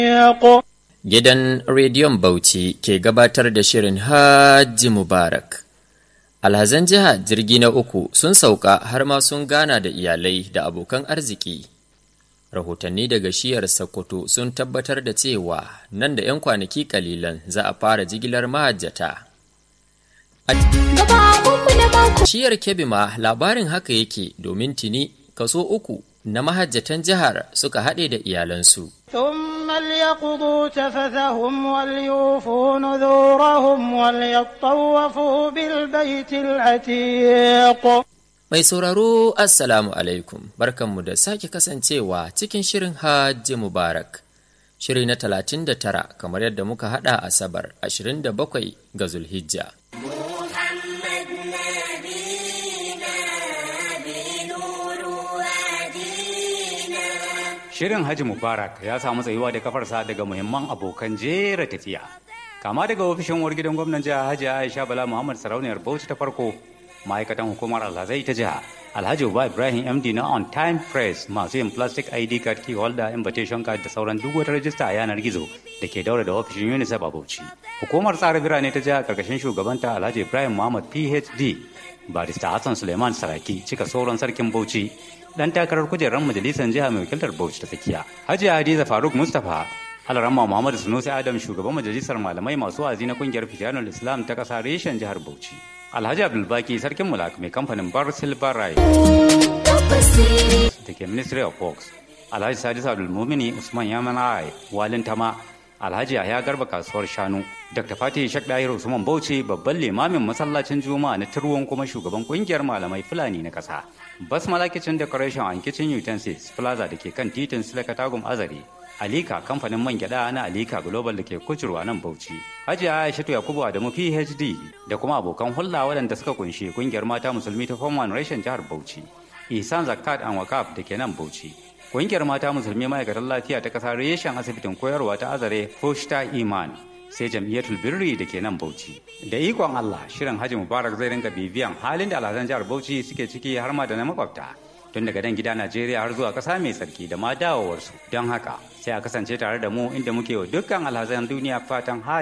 Gidan Rediyon Bauchi ke gabatar da shirin Hajji Mubarak. Alhazan jiha jirgi na uku sun sauka har ma sun gana da iyalai da abokan arziki. Rahotanni daga shiyar Sokoto sun tabbatar da cewa nan da 'yan kwanaki kalilan za a fara jigilar mahajjata. Shiyar Kebbi ma labarin haka yake domin tuni kaso uku na mahajjatan jihar suka haɗe da iyalansu. ثم ليقضوا تفثهم وليوفوا نذورهم وليطوفوا بالبيت العتيق Mai sauraro Assalamu alaikum barkanmu da sake kasancewa cikin shirin Hajji Mubarak. Shiri na talatin da tara kamar yadda muka haɗa Asabar ashirin da bakwai ga Zulhijja. Shirin Haji Mubarak ya samu tsayuwa da kafarsa daga muhimman abokan jera tafiya. Kama daga ofishin uwar gidan gwamnan jiha Hajji Aisha Bala Muhammad Sarauniyar Bauchi ta farko, ma'aikatan hukumar alhazai ta jiha, Alhaji Uba Ibrahim MD na On Time Press masu yin plastic ID card key holder invitation card da sauran duk wata rajista a yanar gizo da ke daura da ofishin UNICEF a Bauchi. Hukumar tsara birane ta jiha karkashin shugabanta Alhaji Ibrahim Muhammad PhD, Barista Hassan Suleiman Saraki cika sauran sarkin Bauchi dan takarar kujerar majalisar jiha mai wakiltar Bauchi ta tsakiya. Hajiya Hadiza Faruk Mustapha Alarama Muhammadu Sunusi Adam shugaban majalisar malamai masu wa'azi na kungiyar Fitanul Islam ta kasa reshen jihar Bauchi. Alhaji Abdulbaki sarkin mulak mai kamfanin Bar Silver Rai da ke Ministry of Works. Alhaji Sadis Abdulmumini Usman Yamanai Walin Tama Alhaji Yahya Garba kasuwar Shanu Dr. Fatih Shak Dahir Usman Bauchi babban limamin masallacin Juma'a na Turwon kuma shugaban kungiyar malamai Fulani na kasa. Basmala Kitchen Decoration and Kitchen Utensils Plaza da ke kan titin Silaka Tagum Azare. Alika kamfanin man gyada na Alika Global da ke kucurwa nan Bauchi. Hajiya Aishatu Yakubu Adamu PhD da kuma abokan hulɗa waɗanda suka kunshi kungiyar mata musulmi ta Form 1 Reshen jihar Bauchi. Ihsan Zakat and Wakaf da ke nan Bauchi. Kungiyar mata musulmi ma'aikatan lafiya ta ƙasa reshen asibitin koyarwa ta Azare Foshta Iman. sai jam'iyyatul birri da ke nan Bauchi. Da ikon Allah, shirin Haji Mubarak zai ringa bibiyan halin da alhazan jihar Bauchi suke ciki har ma da na makwabta. Tun daga dan gida Najeriya har zuwa ƙasa mai tsarki da ma dawowarsu. Don haka, sai a kasance tare da mu inda muke wa dukkan alhazan duniya fatan Haji